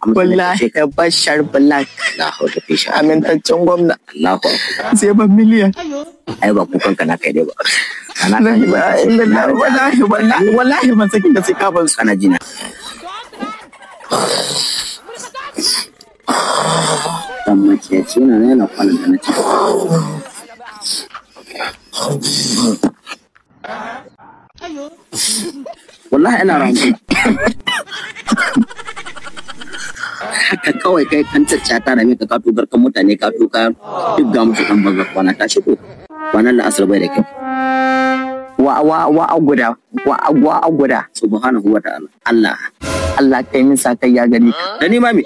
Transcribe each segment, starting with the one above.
amsa wallahi bashar black la hawla fi sha amintaccen gwamna Allahu akbar sai ban miliyan ai ba kukan ka na kai dai ba kana la ilaha illallah wallahi wallahi wallahi ban sakin da sai ka ban su kana jina dan mace ce na yana kwanan da na ci wallahi ina ramu haka kawai kai kan caccata da ka kato garkan mutane ka tuka duk ga musu dan baga kwana ta shigo kwanan la'asar bai da kyau wa wa wa a guda wa a wa a guda subhanahu wa ta'ala Allah Allah kai min sa kai ya gani ka da ni mami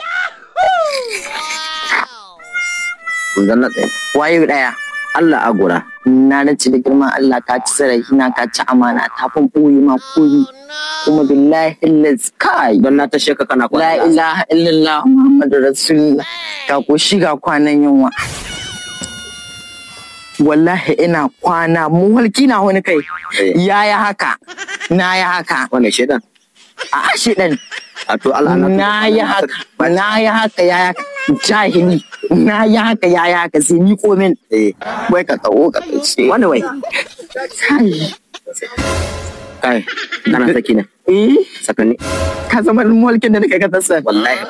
kun zanna tsaye waye daya Allah agura na nace da girman Allah ka ci zarafi na ka ci amana ta fan boye ma koyi kuma billahi illaz kai don na tashe ka kana la kwana ilaha illallah muhammadu rasulullah ga koshi ga kwanan yunwa wallahi ina kwana muhalki na wani kai Eh. yaya haka na ya haka wannan shedan a ashe dan a to Allah na yi haka na yi haka ya haka jahili na yi haka ya yi haka sai ni komin eh wai ka kawo ka kace wani wai kai kai kana saki ne eh sakani ka zama mulkin da nake ka tasa wallahi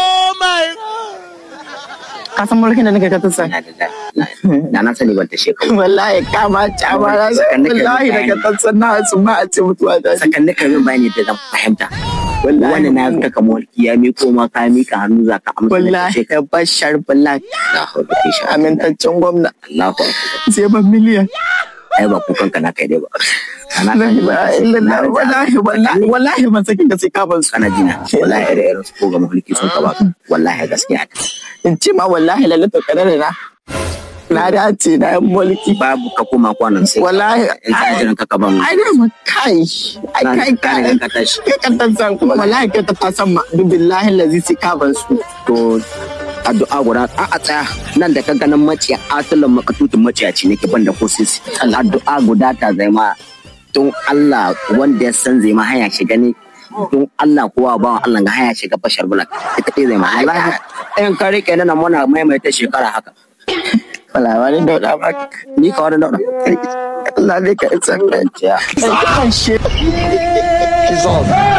ka san mulkin da nake ka tasa na da da na sani ban tashe ka wallahi ka ma ta ma na san wallahi daga tasa na su ma a ce mutuwa da shi sakan nika min bayani da zan fahimta Wallahi. wani na ka kama walki ya miko ma ka mika hannu za ka amsa da wallahi tashe ka bashar black la hawla fi sha amintaccen gwamna Allahu akbar sai ban miliyan ai ba kukan ka na kai dai ba kana la ilaha illallah wallahi wallahi wallahi ban sakin da sai ka ban su kana jina wallahi ire irin su ko ga mulki sun ka ba wallahi gaskiya in ce ma wallahi lalata kadar na na dace na yan mulki babu ka koma kwanan sai wallahi in ka jiran ka ka ban ai da ma kai ai kai ka kai riga ka tashi kai kan tantan kuma wallahi kai ta tasan ma duk billahi lazi sai ka ban su to addu'a guda a a tsaya nan da ka ganin maciya atulan makatutun maciyaci nake ban da kosisi addu'a guda ta zai ma don Allah wanda ya san zai ma haya shiga ne don Allah kowa ba Allah ga haya shiga bashar bulak ita ɗaya zai ma wallahi in ka rike nan muna maimaita shekara haka wala wani dauda ba ni ka wani daura Allah zai ka isa kwanciya. Ai, kan shi.